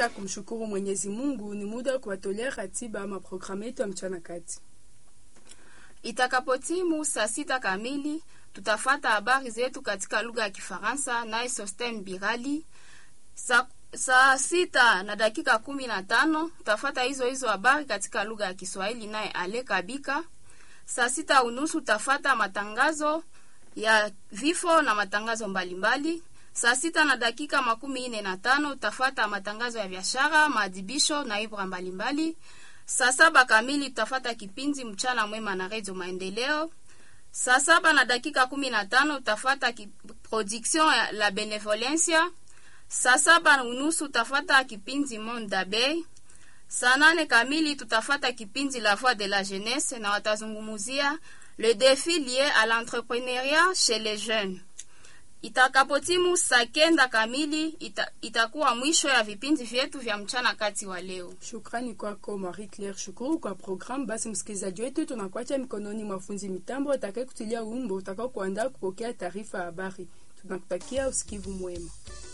ya kumshukuru Mwenyezi Mungu, ni muda wa kuwatolea ratiba ama programu yetu ya mchana kati. Itakapotimu saa sita kamili tutafata habari zetu katika lugha ya Kifaransa naye Sosten Birali. Saa, saa sita na dakika kumi na tano tutafata hizo hizo habari katika lugha ya Kiswahili naye Ale Kabika. Saa sita unusu tutafata matangazo ya vifo na matangazo mbalimbali mbali. Saa sita na dakika makumi nne na tano utafata matangazo ya biashara, maadhibisho na ibra mbalimbali. Saa saba kamili tutafata kipindi mchana mwema na redio Maendeleo. Saa saba na dakika kumi na tano utafata ki, production ya la benevolencia. Saa saba unusu utafata kipindi Monde d'Abeille. Saa nane kamili tutafata kipindi La Voix de la Jeunesse na watazungumuzia le défi lié à l'entrepreneuriat chez les jeunes. Itakapotimu saa kenda kamili ita, itakuwa mwisho ya vipindi vyetu vya mchana kati wa leo. Shukrani kwako Marie Claire, shukuru kwa programu. Basi msikilizaji wetu, tunakuacha mikononi mwa fundi mitambo atakaye kutilia wimbo utakao kuandaa kupokea taarifa ya habari. Tunakutakia usikivu mwema.